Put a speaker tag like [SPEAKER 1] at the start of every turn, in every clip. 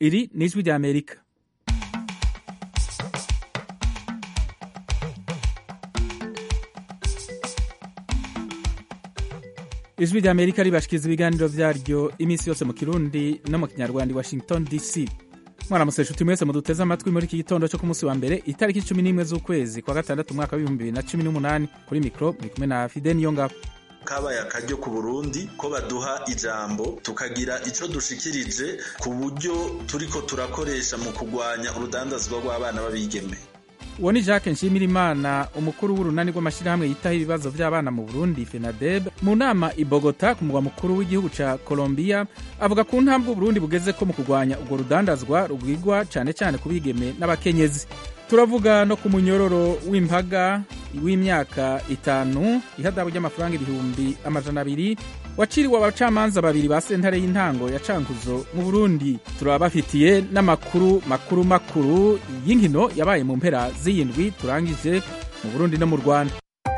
[SPEAKER 1] iri ni ijwi rya amerika ijwi rya amerika ribashikiriza ibiganiro vyaryo iminsi yose mu kirundi no mu kinyarwanda i washington dc mwaramutse nshuti mwese muduteze amatwi muri iki gitondo cyo ku munsi wa mbere itariki cumi n'imwe z'ukwezi kwa gatandatu umwaka w'ibihumbi bibiri na cumi n'umunani kuri mikoro muri kumwe na fide niyo ngabo
[SPEAKER 2] kabaye akaryo ku burundi ko baduha ijambo tukagira ico dushikirije ku buryo turiko turakoresha mu kugwanya urudandazwa rw'abana b'abigeme
[SPEAKER 1] uwo ni jacques nshimirimana umukuru w'urunani rw'amashyirahamwe yitaho ibibazo by'abana mu burundi fenadeb mu nama i bogota ku mugwa mukuru w'igihugu ca colombia avuga ku ntambwe uburundi bugeze ko mu kugwanya urwo rudandazwa rugwigwa cane cane ku bigeme n'abakenyezi turavuga no ku munyororo w'impaga w'imyaka itanu ihadabu ry'amafaranga ibihumbi amajana abiri waciriwe abacamanza babiri ba sentare y'intango ya cankuzo mu burundi turabafitiye n'amakuru makuru makuru y'inkino yabaye mu mpera z'iyindwi turangije mu burundi no mu rwanda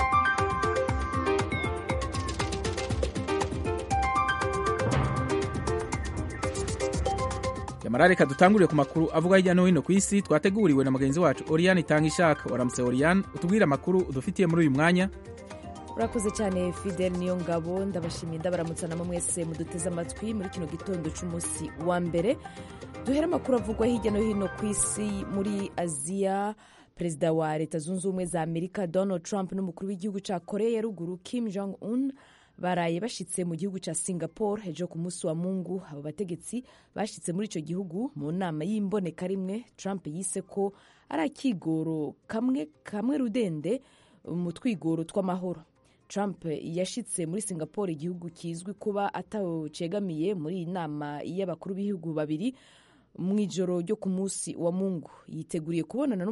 [SPEAKER 1] yamara reka dutangurire ku makuru avuga hirya no hino ku isi twateguriwe na mugenzi wacu oriane itanga ishaka waramutse oriane utubwire amakuru udufitiye muri uyu mwanya
[SPEAKER 3] urakoze cyane fidel niyo ngabo ndabashimiye ndabaramutsa namwe mwese muduteze amatwi muri kino gitondo cy'umunsi wa mbere duhere amakuru avugwa hirya no hino ku isi muri aziya perezida wa leta zunze ubumwe za amerika donald trump n'umukuru w'igihugu cya korea ya ruguru kim jong un baraye bashitse mu gihugu cya singapore ejo ku munsi wa mungu abo bategetsi bashitse muri icyo gihugu mu nama y'imboneka rimwe trump yise ko ari akigoro kamwe kamwe rudende mu twigoro tw'amahoro trump yashitse muri singapore igihugu kizwi kuba atawucegamiye muri iyi nama y'abakuru b'ibihugu babiri mu ijoro ryo ku munsi wa mungu yiteguriye kubonana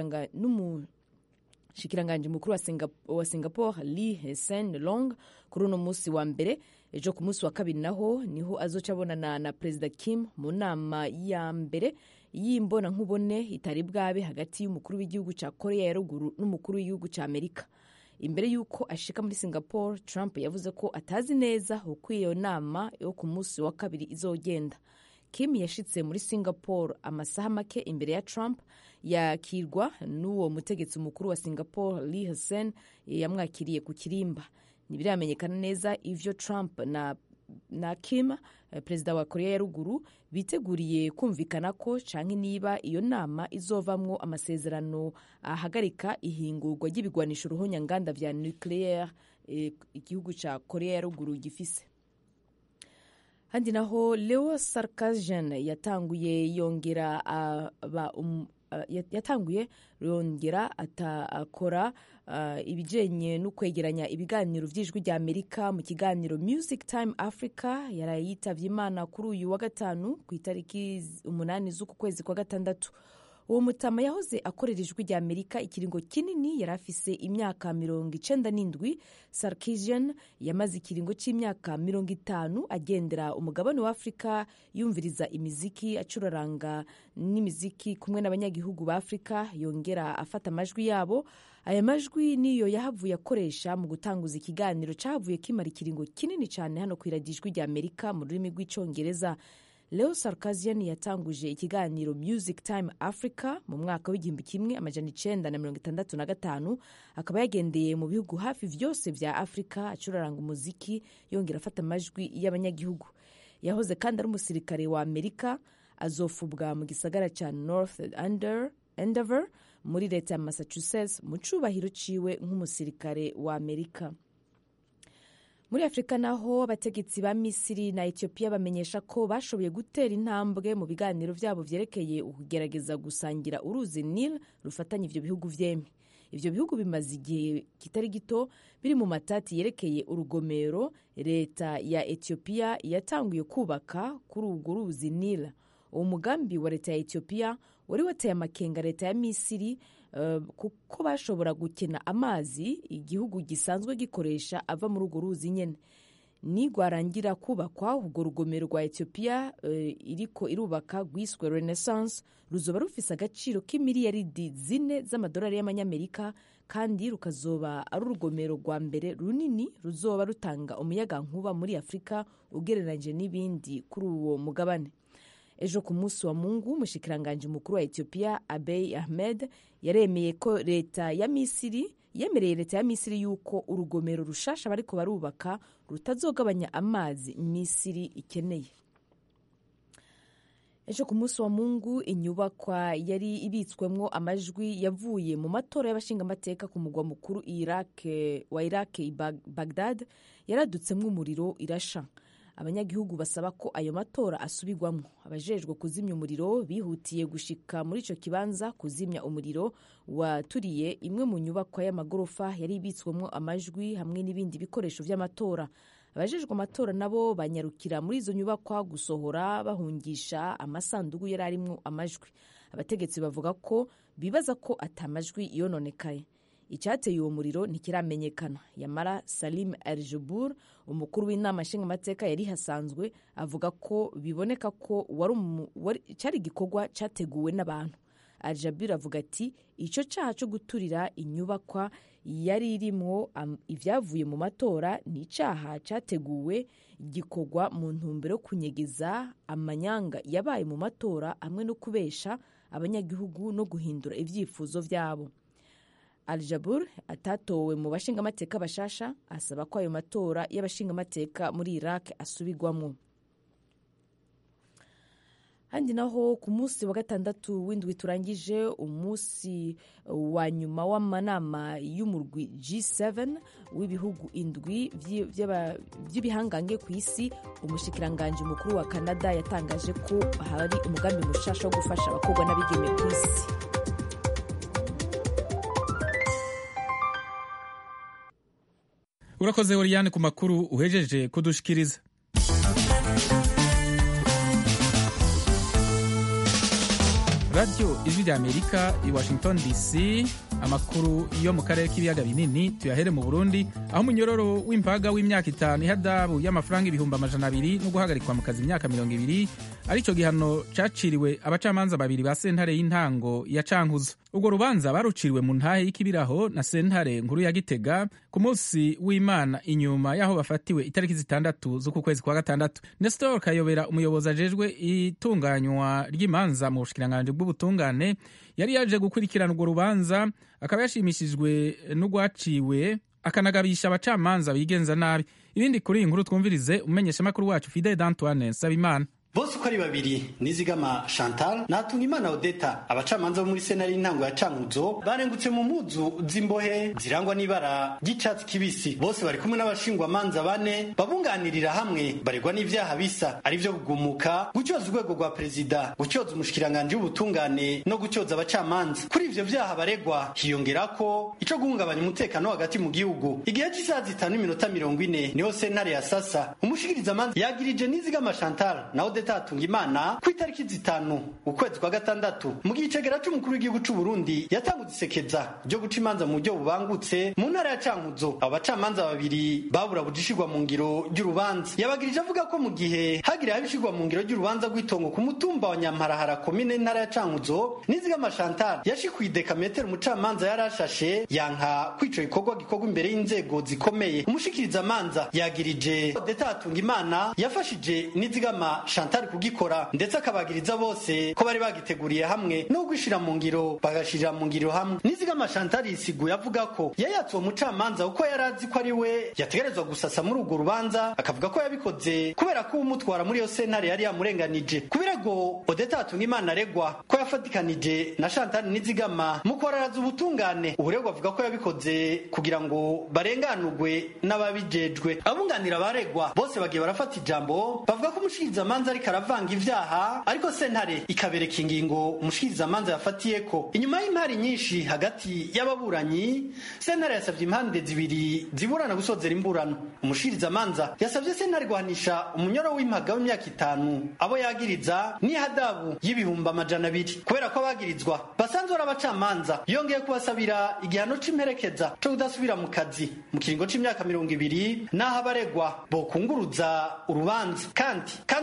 [SPEAKER 3] n'umushikiranganji mukuru wa singapore lee hesen long kuri uno munsi wa mbere ejo ku munsi wa kabiri naho niho azoca abonana na perezida kim mu nama ya mbere y'imbona nkubone itari bwabe hagati y'umukuru w'igihugu cya korea ya ruguru n'umukuru w'igihugu cya amerika imbere y'uko ashika muri singapore trump yavuze ko atazi neza uko iyo nama yo ku munsi wa kabiri izogenda kim yashitse muri singapore amasaha make imbere ya trump yakirwa n'uwo mutegetsi mukuru wa singapore lee hsen yamwakiriye ku kirimba ntibiramenyekana neza ivyo trump na na kim perezida wa korea ya ruguru biteguriye kumvikana ko canke niba iyo nama izovamwo amasezerano ahagarika ihingurwa ry'ibigwanisho ruhonyanganda vya nucleaire igihugu ca korea ya ruguru gifise handi naho leo sarkisian yatanguye yongera aba um, yatanguye yongera akora uh, ibijanye no kwegeranya ibiganiro vy'ijwi rya amerika mu kiganiro music time africa yaraye yitavye imana kuri uyu wa gatanu ku itariki umunani z'uku kwezi kwa gatandatu uwo mutama yahoze akorera ijwi rya amerika ikiringo kinini yari afise imyaka mirongo icenda n'indwi sarkisian yamaze ikiringo c'imyaka mirongo itanu agendera umugabane wa afurika yumviriza imiziki acuraranga n'imiziki kumwe n'abanyagihugu ba afurika yongera afata amajwi yabo aya majwi niyo yahavuye akoresha mu gutanguza ikiganiro cahavuye kimara ikiringo kinini cyane hano ku iradijwi rya amerika mu rurimi rw'icongereza leo sarkisian yatanguje ikiganiro music time africa mu mwaka w'igihumbi kimwe amajana icenda na mirongo itandatu na gatanu akaba yagendeye mu bihugu hafi vyose vya afrika acuraranga umuziki yongera afata amajwi y'abanyagihugu yahoze kandi ari umusirikare wa amerika azofubwa mu gisagara ca north endeavour muri leta ya massachusetts mu cubahiro ciwe nk'umusirikare wa amerika muri afurika naho abategetsi ba misiri na etiyopiya bamenyesha ko bashoboye gutera intambwe mu biganiro vyabo vyerekeye ukugerageza gusangira uruzi nil rufatanya ivyo bihugu vyempi ivyo bihugu bimaze igihe kitari gito biri mu matati yerekeye urugomero leta ya etiyopiya yatanguye kubaka kuri urwo ruzi nil uwo mugambi wa leta ya etiyopiya wari wateye amakenga leta ya misiri uh, kuko bashobora gukena amazi igihugu gisanzwe gikoresha ava muri urwo ruzi nyene nigwarangira kubakwa urwo rugomero rwa etiyopiya uh, iriko irubaka rwiswe renaissance ruzoba rufise agaciro k'imiliyaridi zine z'amadolari y'amanyamerika kandi rukazoba ari urugomero rwa mbere runini ruzoba rutanga umuyaga nkuba muri afurika ugereranyije n'ibindi kuri uwo mugabane ejo ku munsi wa mungu umushikiranganji mukuru wa etiyopiya abey ahmed yaremeye ko leta ya misiri yemereye leta ya misiri yuko urugomero rushasha bariko barubaka rutazogabanya amazi misiri ikeneye ejo ku munsi wa mungu inyubakwa yari ibitswemwo amajwi yavuye mu matora y'abashingamateka ku mugwa mukuru wa iraq i bagdad yaradutsemwo umuriro irasha abanyagihugu basaba ko ayo matora asubirwamwo abajejwe kuzimya umuriro bihutiye gushika muri ico kibanza kuzimya umuriro waturiye imwe mu nyubakwa y'amagorofa yari ibitswemwo amajwi hamwe n'ibindi bikoresho vy'amatora abajejwe amatora nabo banyarukira muri izo nyubakwa gusohora bahungisha amasandugu yari arimwo amajwi abategetsi bavuga ko bibaza ko atamajwi yononekaye icyateye uwo muriro ntikiramenyekana yamara salim aljubur umukuru w'inama nshingamateka yari hasanzwe avuga ko biboneka ko cyari igikorwa cyateguwe n'abantu aljabir avuga ati icyo cyaha cyo guturira inyubakwa yari irimwo ibyavuye mu matora ni icyaha cyateguwe gikorwa mu ntumbero yo kunyegeza amanyanga yabaye mu matora hamwe no kubesha abanyagihugu no guhindura ibyifuzo byabo aljabur atatowe mu bashingamateka bashasha asaba ko ayo matora y'abashingamateka muri iraq asubirwamwo handi naho ku munsi wa gatandatu w'indwi turangije umunsi wa nyuma w'amanama y'umurwi G7 w'ibihugu indwi by'ibihangange ku isi umushikiranganji mukuru wa Canada yatangaje ko hari umugambi mushasha wo gufasha abakobwa n'abigeme ku isi
[SPEAKER 1] urakoze Oriane ku makuru uhejeje kudushikiriza radiyo ijwi rya amerika i washington dc amakuru yo mu karere k'ibiyaga binini tuyahere mu burundi aho umunyororo w'impaga w'imyaka itanu ihadabu y'amafaranga ibihumbi amajana abiri no guhagarikwa mu kazi imyaka mirongo ibiri aricyo gihano caciriwe abacamanza babiri ba sentare y'intango ya cankuzo urwo rubanza baruciriwe mu ntahe y'ikibiraho na sentare nkuru ya gitega ku munsi w'imana inyuma y'aho bafatiwe itariki zitandatu z'uku kwezi kwa gatandatu nestor kayobera umuyobozi ajejwe itunganywa ry'imanza mu bushikiranganji bw'ubutungane yari yaje gukurikirana urwo rubanza akaba yashimishijwe n'urwaciwe akanagabisha abacamanza bigenza nabi ibindi kuri iyi nkuru twumvirize umumenyeshamakuru wacu fidel d'antoine nsabimana
[SPEAKER 4] bose uko ari babiri nizigama chantal natunga imana odeta abacamanza bo muri senari y'intango ya cankuzo barengutse mu mpuzu z'imbohe zirangwa n'ibara ry'icatsi kibisi bose bari kumwe n'abashingwamanza bane babunganirira hamwe baregwa n'ivyaha bisa ari vyo kugumuka gucyoza urwego rwa perezida gucyoza umushikiranganji w'ubutungane no gucyoza abacamanza kuri ivyo vyaha baregwa hiyongerako ico guhungabanya umutekano hagati mu gihugu igihe cy'isaha zitanu n'iminota mirongo ine niho sentare ya sasa umushikirizamanza yagirije nizigama chantal na odeta atunga imana ku itariki zitanu ukwezi kwa gatandatu mu gihe icegera c'umukuru w'igihugu c'u Burundi yatanguze isekeza ryo guca imanza mu buryo bubangutse mu ntara ya Cankuzo abo bacamanza babiri babura bujishirwa mu ngiro ry'urubanza yabagirije avuga ko mu gihe hagira habishirwa mu ngiro ry'urubanza rw'itongo ku mutumba wa Nyamparahara komine ntara ya Cankuzo nizigama Chantal yashikuye dekametero umucamanza yarashashe yanka kwico ikorwa gikorwa imbere y'inzego zikomeye umushikiriza amanza yagirije Odeta atunga imana yafashije nizigama Chantal kugikora ndetse akabagiriza bose ko bari bagiteguriye hamwe no gushira mu ngiro bagashirira mu ngiro hamwe nizigama Chantal yisiguye avuga ko yayatse uwo mucamanza uko yari azi ko ari we yategerezwa gusasa muri urwo rubanza akavuga ko yabikoze kubera ko umutwara muri iyo sentare yari yamurenganije ku birego Odeta atunga imana aregwa ko yafatikanije na Chantal nizigama mu kwararaza ubutungane uburegwa avuga ko yabikoze kugira ngo barenganurwe n'ababijejwe abunganira abaregwa bose bagiye barafata ijambo bavuga ko umushikirizamanza ariko aravanga ivyaha ariko sentare ikabereka ingingo umushikirizamanza yafatiyeko inyuma y'impari nyinshi hagati y'ababuranyi sentare yasavye impande zibiri ziburana gusozera imburano umushikirizamanza yasavye sentare guhanisha umunyoro w'impaga w'imyaka itanu abo yagiriza n'ihadabu y'ibihumbi amajana abiri kubera ko abagirizwa basanzwe ari abacamanza yongeye kubasabira igihano c'imperekeza co kudasubira mu kazi mu kiringo c'imyaka mirongo ibiri n'aho abaregwa bokunguruza urubanza kandi kandi urwo rubanza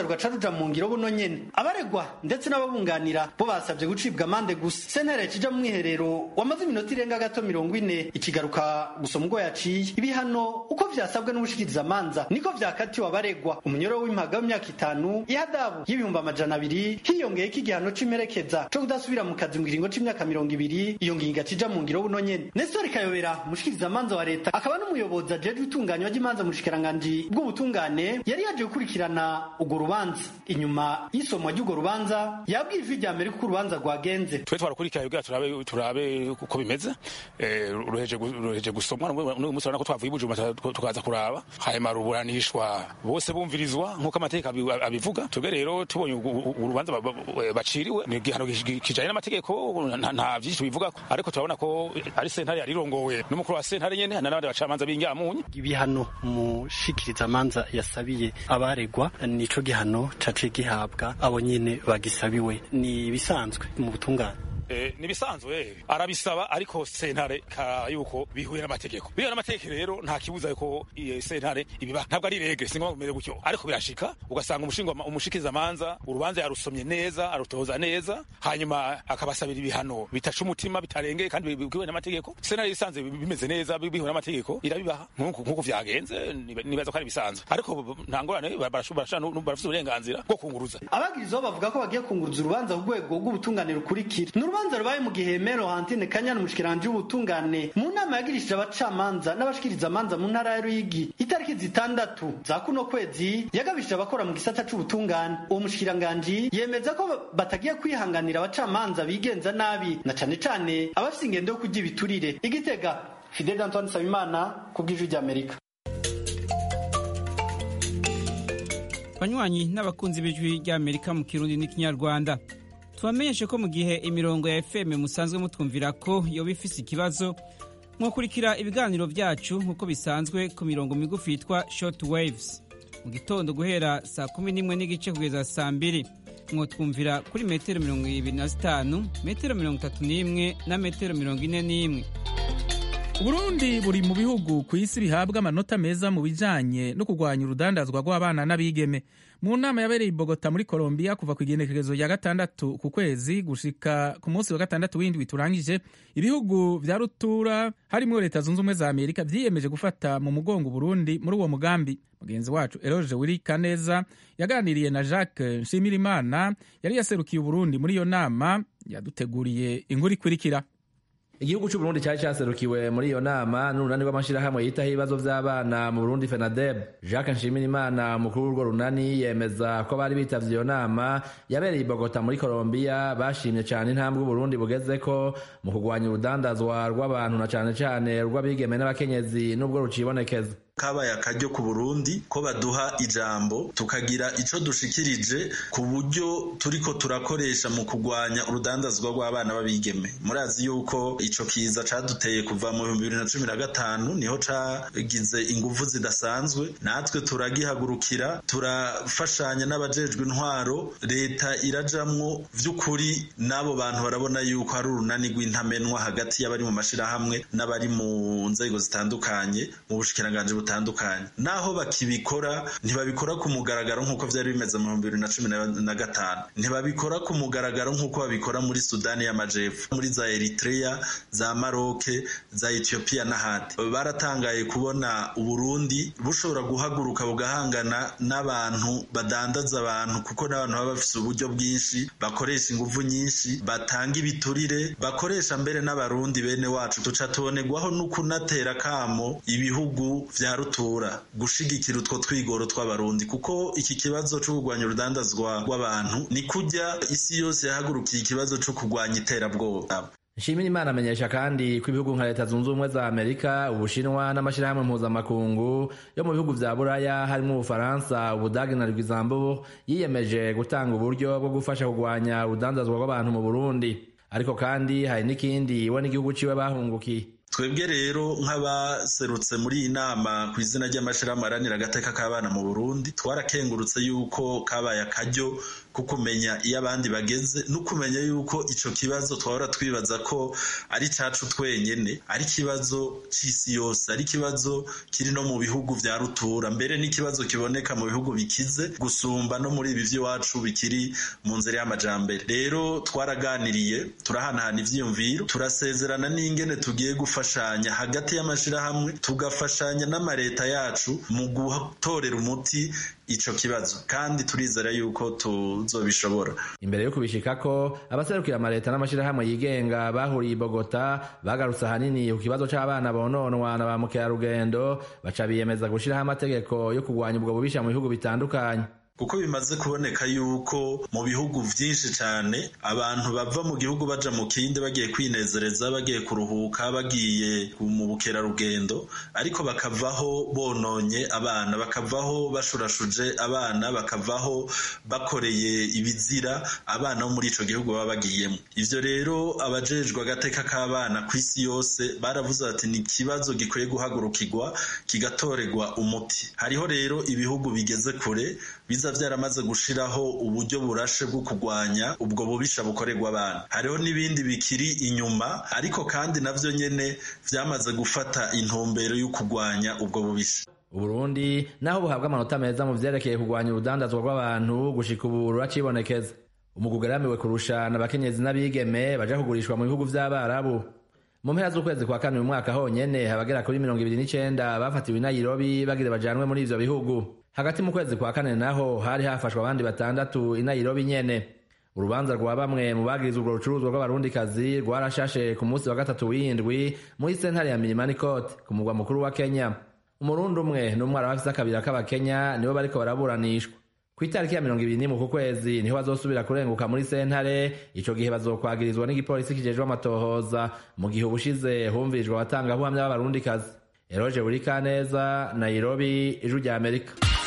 [SPEAKER 4] rugaca ruja mu ngiro buno nyene abaregwa ndetse n'ababunganira bo basabye gucibwa amande gusa sentare kija mu mwiherero wamaze iminota irenga gato mirongo ine ikigaruka gusoma ubwo yaciye ibihano uko vyasabwe n'ubushikirizamanza niko vyakatiwe abaregwa umunyoro w'impaga w'imyaka itanu ihadabu y'ibihumbi amajana abiri hiyongeyeko igihano c'imperekeza co kudasubira mu kazi mu kiringo c'imyaka mirongo ibiri iyo ngingo cija mu ngiro buno nyene nestori kayobera umushikirizamanza wa leta akaba n'umuyobozi ajejwe itunganywa ry'imanza mu bushikiranganji bw'ubutungane yari yaje gukurikirana urwo rubanza inyuma y'isomwa ry'urwo rubanza yabwiye ijwi rya mbere ko urubanza rwagenze
[SPEAKER 5] twe twarakurikiranye kugira turabe turabe uko bimeze eh, ruheje gu- ruheje gusomwa n'uyu munsi urabona ko twavuye i Bujumbura tukaza kuraba hanyuma ruburanishwa bose bumvirizwa nk'uko amategeko abi- abivuga twebwe rero tubonye urwo- urwo urubanza ba- ba- baciriwe ni igihano gi- kijanye n'amategeko nta- nta vyinshi tubivugako ariko turabona ko ari sentare yarirongowe n'umukuru wa sentare nyene n'abandi bacamanza b'inyamunyu
[SPEAKER 4] ibihano umushikirizamanza yasabiye abaregwa nico gihano caciye gihabwa abo nyene bagisabiwe ni ibisanzwe mu butungane
[SPEAKER 5] Eh, nibisanzwe arabisaba ariko sentare ka yuko bihuye n'amategeko bihuye n'amategeko rero nta kibuza yuko iyo sentare ibiba ntabwo ari regre singombwa kumeze gutyo ariko birashika ugasanga umushinga umushikiriza manza urubanza yarusomye neza arutoza neza hanyuma akabasabira ibihano bitaca umutima bitarengeye kandi bihuye n'amategeko sentare isanze bimeze neza bihuye n'amategeko irabibaha nk'uko nk'uko vyagenze niba- nibaza ko ari bisanzwe ariko nta ngorane barashobora barafite uburenganzira bwo kunguruza
[SPEAKER 4] abagirizaho bavuga ko bagiye kunguruza urubanza ku rwego rw'ubutungane rukurikira ni urubanza rubaye mu gihe mero hantine kanyana umushikiranje w'ubutungane mu nama yagirishije abacamanza n'abashikirizamanza mu ntara ya ruyigi itariki zitandatu za kuno kwezi yagabishije abakora mu gisata c'ubutungane uwo mushikiranganji yemeza ko batagiye kwihanganira abacamanza bigenza nabi na cane cane abafise ingendo yo kurya ibiturire igitega fidel antoine nsabimana ku bw'ijwi ry'amerika
[SPEAKER 6] banywanyi n'abakunzi b'ijwi ry'amerika mu kirundi n'ikinyarwanda tubamenyeshe ko mu gihe imirongo ya fm musanzwe mutwumvira ko yoba ifise ikibazo mwakurikira ibiganiro byacu nk'uko bisanzwe ku mirongo migufi yitwa short waves mu gitondo guhera saa kumi n'imwe n'igice kugeza saa mbiri mwotwumvira kuri metero mirongo ibiri na zitanu metero mirongo itatu n'imwe na metero mirongo ine n'imwe
[SPEAKER 1] uburundi buri mu bihugu ku isi bihabwa amanota meza mu bijanye no kurwanya urudandazwa rw'abana n'abigeme mu nama yabereye i bogota muri colombia kuva ku igenekerezo rya gatandatu ku kwezi gushika ku munsi wa gatandatu w'indwi turangije ibihugu vya rutura harimwo leta zunze ubumwe za amerika vyiyemeje gufata mu mugongo burundi muri uwo mugambi mugenzi wacu eroge wiri kaneza yaganiriye na jacques nshimirimana yari yaserukiye uburundi muri iyo nama yaduteguriye inkuru ikurikira
[SPEAKER 7] igihugu c'uburundi cari caserukiwe muri iyo nama n'urunani rw'amashirahamwe yitaho ibibazo vy'abana mu burundi fenadeb jacques nshimirimana umukuru w'urwo runani yemeza ko bari bitavye iyo nama yabereye i bogota muri colombia bashimye cane intambwe uburundi bugezeko mu kurwanya urudandazwa rw'abantu na cane cane rw'abigeme n'abakenyezi n'ubwo rucibonekeza
[SPEAKER 2] kabaye akaryo ku burundi ko baduha ijambo tukagira ico dushikirije ku buryo turiko turakoresha mu kurwanya urudandazwa rw'abana b'abigeme murazi yuko ico kiza caduteye kuva mu bihumbi bibiri na cumi na gatanu niho cagize inguvu zidasanzwe natwe turagihagurukira turafashanya n'abajejwe intwaro leta irajamwo vy'ukuri n'abo bantu barabona yuko hari urunani rw'intamenwa hagati y'abari mu mashirahamwe n'abari mu nzego zitandukanye mu bushikiranganji butandukanye naho bakibikora ntibabikora ku mugaragaro nk'uko vyari bimeze mu bihumbi bibiri na cumi na gatanu ntibabikora ku mugaragaro nk'uko babikora muri sudani y'amajepfo muri za eritrea za maroke za etiyopiya n'ahandi baratangaye kubona uburundi bushobora guhaguruka bugahangana n'abantu badandaza abantu kuko n'abantu baba bafise uburyo bwinshi bakoresha inguvu nyinshi batanga ibiturire bakoresha mbere n'abarundi bene wacu tuca tubonerwaho n'ukunatera kamo ibihugu vya rutura gushigikira utwo twigoro tw'abarundi kuko iki kibazo co kurwanya urudandazwa rw'abantu ni kurya isi yose yahagurukiye ikibazo co kurwanya iterabwoba
[SPEAKER 7] nshimira imana amenyesha kandi ko ibihugu nka leta zunze ubumwe za amerika ubushinwa n'amashyirahamwe mpuzamakungu yo mu bihugu vya buraya harimo ubufaransa ubudagi na rwizambu yiyemeje gutanga uburyo bwo gufasha kurwanya urudandazwa rw'abantu mu burundi ariko kandi hari n'ikindi we n'igihugu ciwe bahungukiye
[SPEAKER 2] twebwe rero nk'abaserutse muri iyi nama ku izina ry'amashirahamwe aharanira agateka k'abana mu burundi twarakengurutse yuko kabaye akaryo ko kumenya iyo abandi bageze no kumenya yuko ico kibazo twahora twibaza ko ari cacu twenyene ari ikibazo c'isi yose ari ikibazo kiri no mu bihugu vya rutura mbere n'ikibazo kiboneka mu bihugu bikize gusumba no muri ibi vy'iwacu bikiri mu nzira y'amajambere rero twaraganiriye turahanahana ivyiyumviro turasezerana n'ingene tugiye gufashanya hagati y'amashirahamwe tugafashanya n'amareta yacu mu gutorera umuti ico kibazo kandi turizera yuko tuzobishobora
[SPEAKER 7] imbere yo kubishikako abaserukira amaleta n'amashirahamwe yigenga bahuriye i bogota bagarutse ahanini ku kibazo c'abana bononwa na ba mukerarugendo baca biyemeza gushiraho amategeko yo kurwanya ubwo bubisha mu bihugu bitandukanye
[SPEAKER 2] kuko bimaze kuboneka yuko mu bihugu vyinshi cane abantu bava mu gihugu baja mu kindi bagiye kwinezereza bagiye kuruhuka bagiye mu bukerarugendo ariko bakavaho bononye abana bakavaho bashurashuje abana bakavaho bakoreye ibizira abana bo muri ico gihugu baba bagiyemo ivyo rero abajejwe agateka k'abana ku isi yose baravuze bati ni ikibazo gikwiye guhagurukirwa kigatorerwa umuti hariho rero ibihugu bigeze kure biza vyaramaze gushiraho uburyo burashe bwo kurwanya ubwo bubisha bukorerwa abana hariho n'ibindi bikiri inyuma ariko kandi navyo nyene vyamaze gufata intumbero yo kurwanya ubwo bubisha
[SPEAKER 7] uburundi naho buhabwa amanota meza mu vyerekeye kurwanya urudandazwa rw'abantu gushika ubu ruracibonekeza umugwi ugeramiwe kurusha n'abakenyezi n'abigeme baja kugurishwa mu bihugu vy'abarabu mu mpera z'ukwezi kwa kane uyu mwaka honyene abagera kuri mirongo ibiri n'icenda bafatiwe i nairobi bagire bajanwe muri ivyo bihugu hagati mu kwezi kwa kane naho hari hafashwe abandi batandatu i nairobi nyene urubanza rwa bamwe mu bagirizwa urwo rucuruzwa rw'abarundikazi rwarashashe ku munsi wa gatatu w'indwi muri sentare ya milimani court ku mugwa mukuru wa kenya umurundi umwe n'umwara bafise akabira k'abakenya nibo bariko baraburanishwa ku itariki ya mirongo ibiri n'imwe ku kwezi niho bazosubira kurenguka muri sentare ico gihe bazokwagirizwa n'igipolisi kijejwe amatohoza mu gihe ubushize humvirijwe abatangabuhamya b'abarundikazi eroje burikaneza nairobi ijwi rya amerika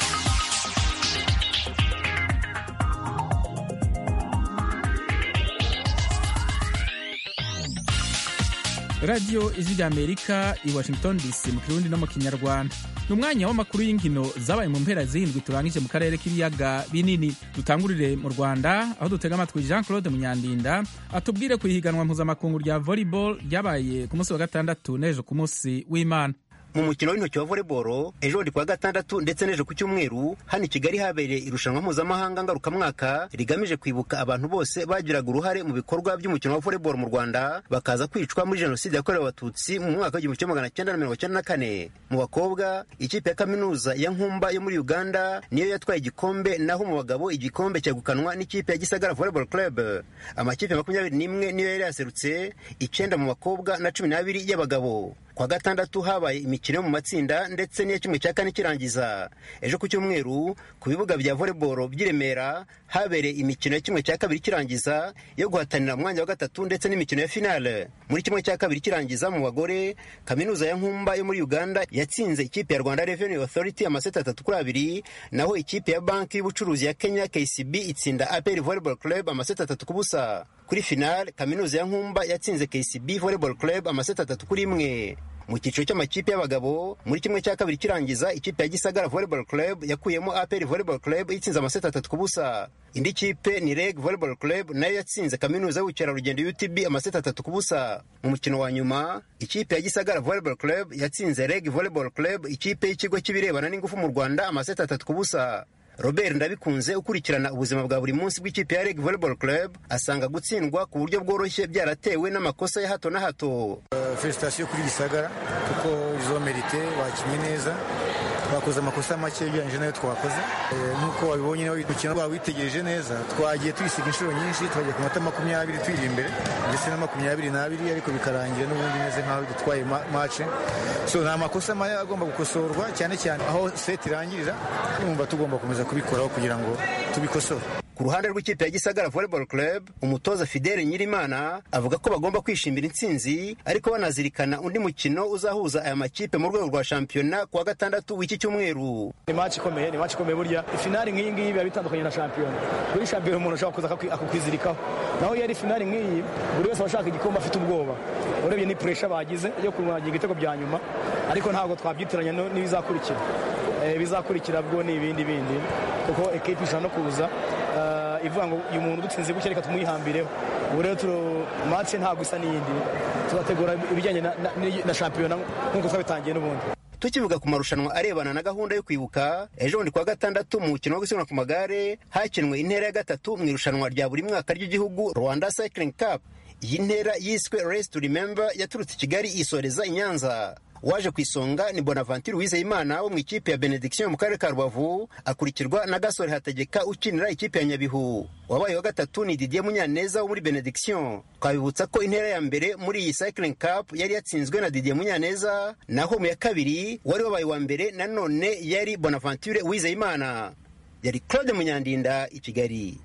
[SPEAKER 1] radiyo ijwi rya amerika i washington dc mu kirundi no mu kinyarwanda ni umwanya w'amakuru y'inkino zabaye mu mpera z'indwi turangije mu karere k'ibiyaga binini dutangurire mu rwanda aho dutega amatwi jean claude munyandinda atubwire ku ihiganwa mpuzamakungu rya volleyball ryabaye ku munsi wa gatandatu n'ejo ku munsi w'imana
[SPEAKER 8] mu mukino w'intoki wa volleyball ejo bundi kuwa gatandatu ndetse n'ejo ku cyumweru hano i kigali habereye irushanwa mpuzamahanga ngarukamwaka rigamije kwibuka abantu bose bagiraga uruhare mu bikorwa by'umukino wa volleyball mu rwanda bakaza kwicwa muri jenoside yakorewe abatutsi mu mwaka w'igihumbi kimwe magana cyenda na mirongo cyenda na kane mu bakobwa ikipe ya kaminuza ya nkumba yo muri uganda niyo yatwaye igikombe naho mu bagabo igikombe cyegukanwa n'ikipe ya gisagara volleyball club amakipe makumyabiri n'imwe niyo yari yaserutse icyenda mu bakobwa na cumi n'abiri y'abagabo kwa gatandatu habaye imikino yo mu matsinda ndetse n'iya kimwe cya kane kirangiza ejo ku cyumweru ku bibuga bya volleyball by'i Remera habereye imikino ya kimwe cya kabiri kirangiza yo guhatanira umwanya wa gatatu ndetse n'imikino ya finale muri kimwe cya kabiri kirangiza mu bagore kaminuza ya nkumba yo muri uganda yatsinze ikipe ya rwanda revenue authority amaseti atatu kuri abiri naho ikipe ya banki y'ubucuruzi ya kenya kcb itsinda apr volleyball club amaseti atatu ku busa kuri finale kaminuza ya nkumba yatsinze kcb volleyball club amaseti atatu kuri imwe mu cyiciro cy'amakipe y'abagabo muri kimwe cya kabiri kirangiza ikipe ya gisagara volleyball club yakuyemo apr volleyball club itsinze amaseti atatu ku busa indi kipe ni reg volleyball club nayo yatsinze kaminuza y'ubukerarugendo utb amaseti atatu ku busa mu mukino wa nyuma ikipe ya gisagara volleyball club yatsinze reg volleyball club ikipe y'ikigo cy'ibirebana n'ingufu mu rwanda amaseti atatu ku busa robert ndabikunze ukurikirana ubuzima bwa buri munsi bw'ikipe ya reg volleyball club asanga gutsindwa ku buryo bworoshye byaratewe n'amakosa ya hato na hato
[SPEAKER 9] felicitasiyo kuri gisagara kuko izo merite bakinnye neza twakoze amakosa make ugereranyije nayo twakoze nk'uko wabibonye nawe umukino wawitegereje neza twagiye tuyisiga inshuro nyinshi twagiye ku mata makumyabiri tuyiri imbere ndetse na makumyabiri n'abiri ariko bikarangira n'ubundi meze nk'aho dutwaye mace so ni amakosa maya agomba gukosorwa cyane cyane aho seti irangirira numva tugomba gukomeza kubikoraho kugira ngo tubikosore
[SPEAKER 8] ku ruhande rw'ikipe ya gisagara volleyball club umutoza fidele nyirimana avuga ko bagomba kwishimira intsinzi ariko banazirikana undi mukino uzahuza aya makipe mu rwego rwa shampiyona ku wa gatandatu w'iki cyumweru
[SPEAKER 10] ni maci ikomeye ni maci ikomeye burya ifinari nk'iyi ngiyi biba bitandukanye na shampiyona kuri shampiyona umuntu ashobora kuza akakwizirikaho naho iyo ari finari nk'iyi buri wese aba ashaka igikombe afite ubwoba urebye ni puresha bagize yo kurwanya ibitego bya nyuma ariko ntabwo twabyitiranya n'ibizakurikira bizakurikira bwo ni ibindi bindi kuko ekipi ishobora no kuza ivuga ngo uyu muntu udutsinze gutya reka tumwihambireho ubu rero mace ntabwo isa n'iyindi tuzategura ibijyanye na shampiyona nk'uko twabitangiye n'ubundi
[SPEAKER 8] tukivuga ku marushanwa arebana na gahunda yo kwibuka ejo bundi kuwa gatandatu mu mukino wo gusiganwa ku magare hakinwe intera ya gatatu mu irushanwa rya buri mwaka ry'igihugu rwanda cycling cup iyi ntera yiswe race to remember yaturutse i kigali isoreza i nyanza waje ku isonga ni bonaventure wizeyimana wo mu ikipe ya benediction mu karere ka rubavu akurikirwa na gasore hategeka ukinira ikipe ya nyabihu wabaye wa gatatu ni didier munyaneza wo muri benediction twabibutsa ko intera ya mbere muri iyi cycling cup yari yatsinzwe na didier munyaneza naho mu ya kabiri wari wabaye wa mbere nanone yari bonaventure wizeyimana yari claude munyandinda i kigali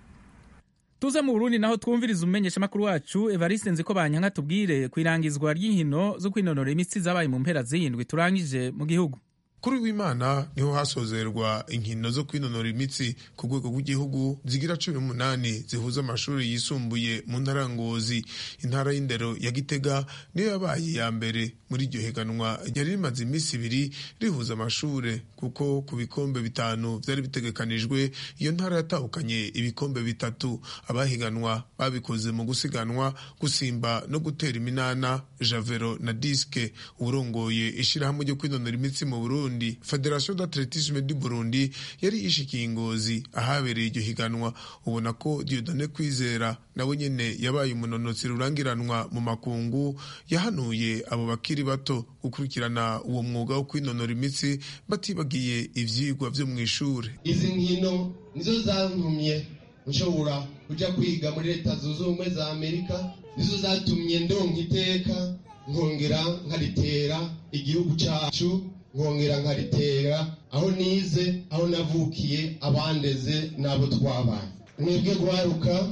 [SPEAKER 1] tuze mu burundi naho twumviriza umumenyeshamakuru wacu evariste nziko banyanka tubwire ku irangizwa ry'inkino zo kwinonora imitsi zabaye mu mpera z'iyindwi turangije mu gihugu
[SPEAKER 11] kuri w'imana niho hasozerwa inkino zo kwinonora imitsi ku rwego rw'igihugu zigira cumi n'umunani zihuza amashuri yisumbuye mu ntara ngozi intara y'indero ya gitega niyo yabaye iya mbere muri iryo higanwa ryari rimaze iminsi ibiri rihuza amashuri kuko ku bikombe bitanu byari bitegekanijwe iyo ntara yatahukanye ibikombe bitatu abahiganwa babikoze mu gusiganwa gusimba no gutera iminana javero na diske urongoye ishyirahamwe ryo kwinonora imitsi mu burundi federation d'athletisme du burundi yari ishikiye ingozi ahabereye iryo higanwa ubona ko diodone kwizera nawe nyene yabaye umunonotsi rurangiranwa mu makungu yahanuye abo bakiri bato gukurikirana uwo mwuga wo kwinonora imitsi batibagiye ivyigwa vyo mw'ishure
[SPEAKER 12] izi nkino nizo zantumye nshobora kuja kwiga muri leta zunze ubumwe za amerika nizo zatumye ndonka iteka nkongera nkaritera igihugu cacu nkongera nkaritera aho nize aho navukiye abandeze n'abo twabaye mwebwe guharuka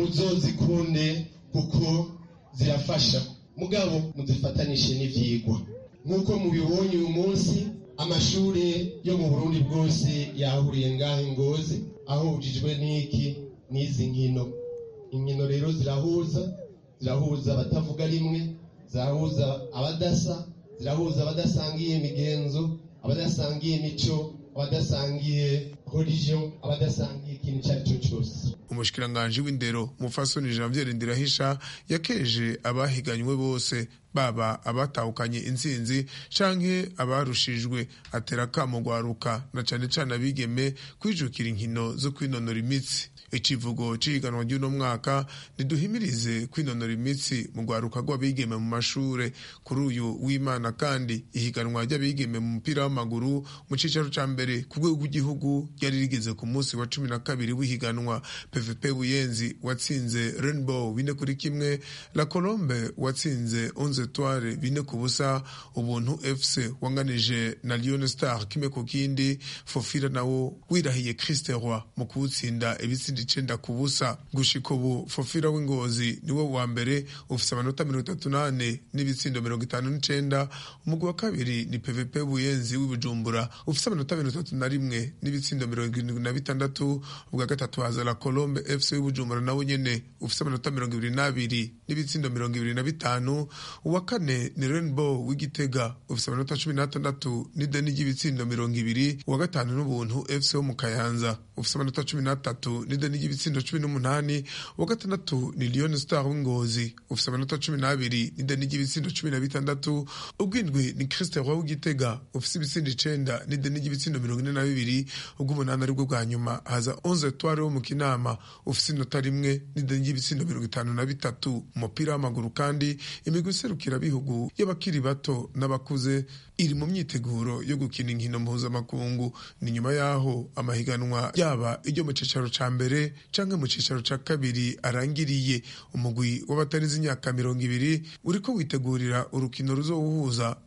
[SPEAKER 12] muzozikunde kuko zirafasha mugabo muzifatanishe n'ivyigwa nk'uko mubibonye uyu munsi amashuri yo mu burundi bwose yahuriye ngaho ingozi ahujijwe n'iki n'izi nkino inkino rero zirahuza zirahuza abatavuga rimwe zirahuza abadasa zirahuza abadasangiye imigenzo abadasangiye imico abadasangiye religion abadasangiye ikintu icyo ari cyo cyose
[SPEAKER 11] umushikiranganji w'indero mufasoni janviere ndirahisha yakeje abahiganywe bose baba abatahukanye intsinzi canke abarushijwe atera akamo gwaruka na cane cane abigeme kwijukira inkino zo kwinonora imitsi icivugo c'ihiganwa ry'uno mwaka niduhimirize kwinonora imitsi mu rwaruka rw'abigeme mu mashure kuri uyu w'imana kandi ihiganwa ry'abigeme mu mupira w'amaguru mu cicaro ca mbere ku rwego rw'igihugu ryari rigeze ku munsi wa cumi na kabiri w'ihiganwa pvp buyenzi watsinze rainbow bine kuri kimwe la colombe watsinze onze etoile bine ku busa ubuntu fc wanganije na lion star kimwe ku kindi fofira nawo wirahiye christe roi mu kuwutsinda ibitsindi icenda ku busa gushika ubu fofira w'ingozi niwe wa mbere ufise amanota mirongo itatu n'ane n'ibitsindo mirongo itanu n'icenda umugwi wa kabiri ni pvp buyenzi w'ibujumbura ufise amanota mirongo itatu na rimwe n'ibitsindo mirongo irindwi na bitandatu ubwa gatatu haza la colombe fc w'ibujumbura nawe nyene ufise amanota mirongo ibiri n'abiri n'ibitsindo mirongo ibiri na bitanu uwa kane ni rainbow w'igitega ufise amanota cumi n'atandatu n'ideni ry'ibitsindo mirongo ibiri uwa gatanu n'ubuntu fc wo mu kayanza ufise amanota cumi n'atatu n'ideni ry'ibitsindo cumi n'umunani uwa gatandatu ni lion star w'ingozi ufise amanota cumi n'abiri n'ideni ry'ibitsindo cumi na bitandatu ubwindwi ni christe roi w'igitega ufise ibitsindo icenda n'ideni ry'ibitsindo mirongo ine na bibiri ubw'umunani aribwo bwa nyuma haza onze etoile wo mu kinama ufise inota rimwe n'ideni ry'ibitsindo mirongo itanu na bitatu umupira w'amaguru kandi imigwi iserukira bihugu y'abakiri bato n'abakuze iri mu myiteguro yo gukina inkino mpuzamakungu ni nyuma y'aho amahiganwa yaba iryo mu cicaro ca mbere canke mu cicaro ca kabiri arangiriye umugwi w'abatarenze imyaka mirongo ibiri uriko witegurira urukino ruzowuhuza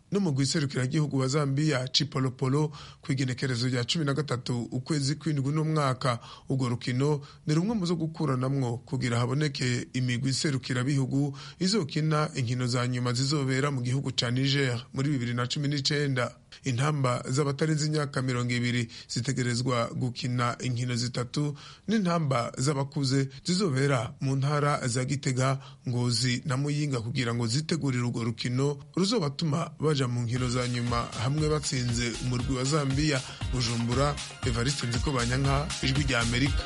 [SPEAKER 11] n'umugwi serukiragihugu wa Zambia Chipolopolo ku igenekerezo rya cumi na gatatu ukwezi kw'indwi n'umwaka urwo rukino ni rumwe mu zo gukuranamwo kugira haboneke imigwi serukirabihugu izokina inkino za nyuma zizobera mu gihugu ca Niger muri bibiri na cumi n'icenda intamba z'abatarenze imyaka mirongo ibiri zitegerezwa gukina inkino zitatu n'intamba z'abakuze zizobera mu ntara za Gitega Ngozi na Muyinga kugira ngo zitegurire urwo rukino ruzobatuma baja mu nkino za nyuma hamwe batsinze umurwi wa Zambia Bujumbura Evariste Nzikobanyanka ijwi rya Amerika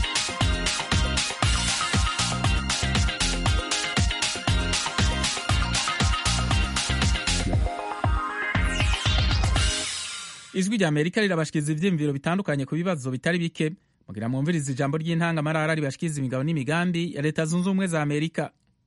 [SPEAKER 1] ijwi rya amerika rirabashikiriza ivyiyumviro bitandukanye ku bibazo bitari bike mugira mwumviriza ijambo ry'intangamarara ribashikiriza imigabo n'imigambi ya leta zunze ubumwe za amerika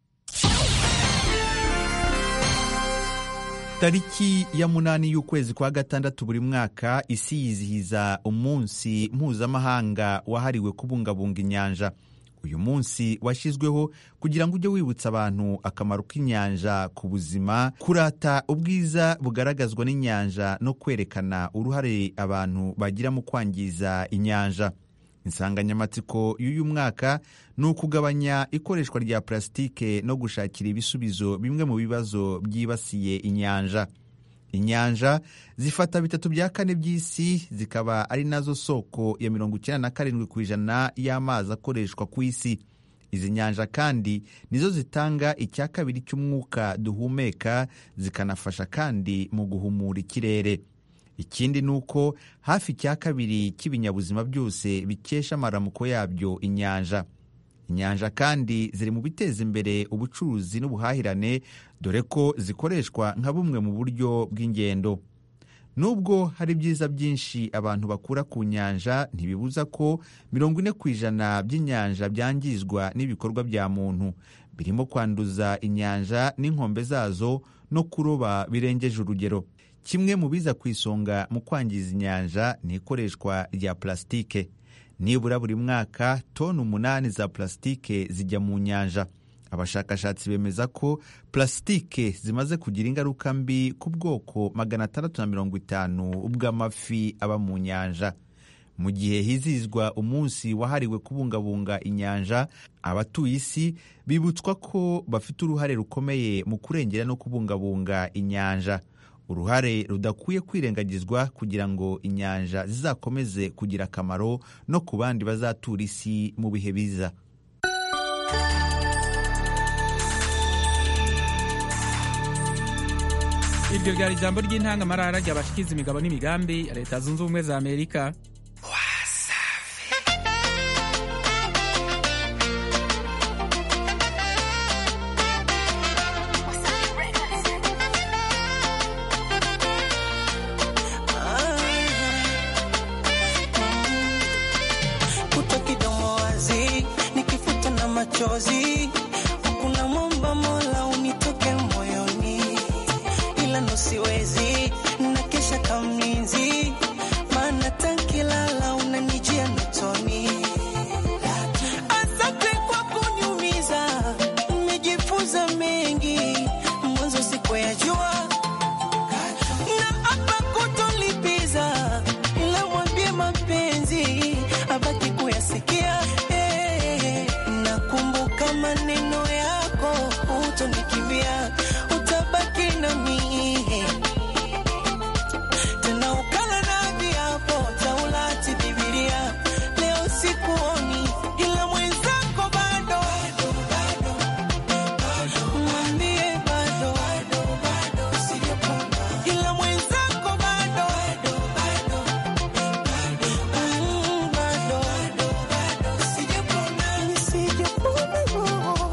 [SPEAKER 13] tariki ya munani y'ukwezi kwa gatandatu buri mwaka isi yizihiza umunsi mpuzamahanga wahariwe kubungabunga inyanja uyu munsi washyizweho kugira ngo ujye wibutsa abantu akamaro k'inyanja ku buzima kurata ubwiza bugaragazwa n'inyanja no kwerekana uruhare abantu bagira mu kwangiza inyanja insanganyamatsiko y'uyu mwaka ni ukugabanya ikoreshwa rya purasitike no gushakira ibisubizo bimwe mu bibazo byibasiye inyanja inyanja zifata bitatu bya kane by'isi zikaba ari nazo soko ya mirongo icyenda na karindwi ku ijana y'amazi akoreshwa ku isi izi nyanja kandi nizo zitanga icya kabiri cy'umwuka duhumeka zikanafasha kandi mu guhumura ikirere ikindi ni uko hafi icya kabiri cy'ibinyabuzima byose bikesha amaramuko yabyo inyanja inyanja kandi ziri mu biteza imbere ubucuruzi n'ubuhahirane dore ko zikoreshwa nka bumwe mu buryo bw'ingendo nubwo hari ibyiza byinshi abantu bakura ku nyanja ntibibuza ko mirongo ine ku ijana by'inyanja byangizwa n'ibikorwa bya muntu birimo kwanduza inyanja n'inkombe zazo no kuroba birengeje urugero kimwe mu biza ku isonga mu kwangiza inyanja ni ikoreshwa rya purasitike nibura buri mwaka toni umunani za purasitike zijya mu nyanja abashakashatsi bemeza ko purasitike zimaze kugira ingaruka mbi ku bwoko magana atandatu na mirongo itanu bw'amafi aba mu nyanja mu gihe hizihizwa umunsi wahariwe kubungabunga inyanja abatuye isi bibutswa ko bafite uruhare rukomeye mu kurengera no kubungabunga inyanja uruhare rudakwiye kwirengagizwa kugira ngo inyanja zizakomeze kugira akamaro no ku bandi bazatura isi mu bihe biza
[SPEAKER 1] iryo ryari ijambo ry'intangamarara ryabashikiza imigabo n'imigambi ya leta zunze ubumwe za amerika
[SPEAKER 14] kuto kidomo wazi nikifuta na machozi hakuna mwamba mola unitoke moyoni ila nosiwezi na kesha kamlinzi maana tankilala unanijia notoni asante kwa kuniumiza nimejifunza mengi mwanzo sikuyajua na hapa kutolipiza ila mwambie mapenzi abaki kuyasikia eh, nakumbuka maneno yako utonikimbia utabaki nami tena ukala na viapo taulati bibilia leo sikuoni ila mwenzako bado mwambie bado ila mwenzako bado Mm, bado sijapona sijapona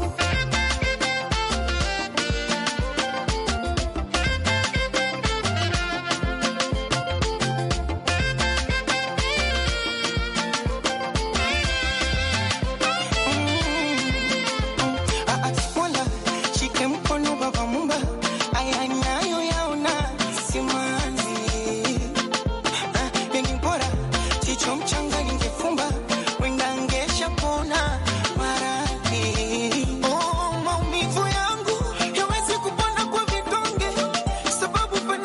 [SPEAKER 14] Mola shike mkono baba mumba aya nayo yaona simanzi Ah, yani bora jicho mchanga ningefumba wenda ngesha pona maradhi oh, maumivu yangu yawezi kupona kwa vidonge sababu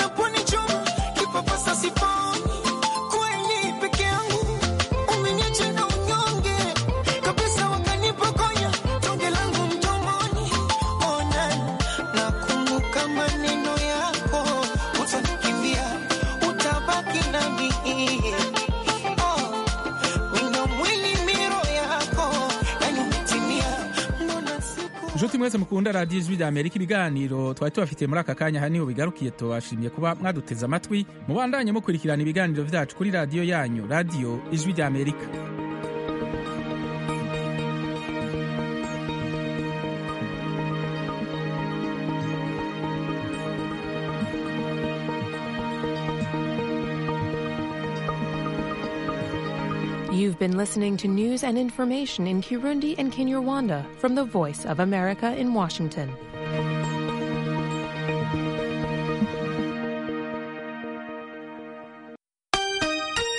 [SPEAKER 14] Oh, wino mwili miro yako yani umetimia mbona siku
[SPEAKER 1] nshuti mwese mukunda radiyo ijwi rya amerika ibiganiro twari tubafitiye muri aka kanya aha niho bigarukiye tubashimiye kuba mwaduteze amatwi mubandanye mukurikirana ibiganiro byacu kuri radiyo yanyu radiyo ijwi rya amerika
[SPEAKER 15] You've been listening to news and information in Kirundi and Kinyarwanda from the Voice of America in Washington.